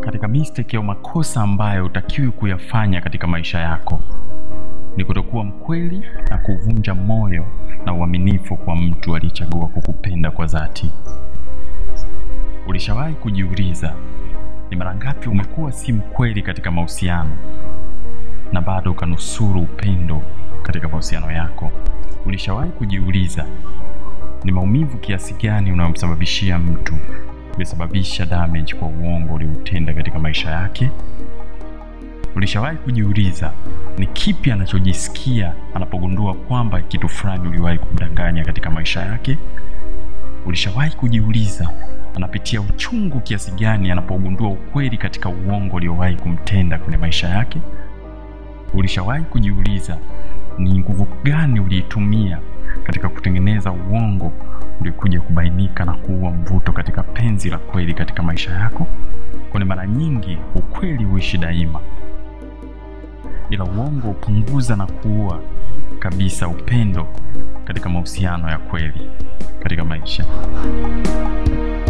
katika mistake au makosa ambayo utakiwi kuyafanya katika maisha yako ni kutokuwa mkweli na kuvunja moyo na uaminifu kwa mtu aliyechagua kukupenda kwa dhati. Ulishawahi kujiuliza ni mara ngapi umekuwa si mkweli katika mahusiano na bado ukanusuru upendo katika mahusiano yako? Ulishawahi kujiuliza ni maumivu kiasi gani unayomsababishia mtu umesababisha damage kwa uongo ulioutenda katika maisha yake? Ulishawahi kujiuliza ni kipi anachojisikia anapogundua kwamba kitu fulani uliwahi kumdanganya katika maisha yake? Ulishawahi kujiuliza anapitia uchungu kiasi gani anapogundua ukweli katika uongo uliowahi kumtenda kwenye maisha yake? Ulishawahi kujiuliza ni nguvu gani uliitumia katika kutengeneza uongo uliokuja kubainika na kuua mvuto katika penzi la kweli katika maisha yako? Kwani mara nyingi ukweli huishi daima, ila uongo hupunguza na kuua kabisa upendo katika mahusiano ya kweli katika maisha.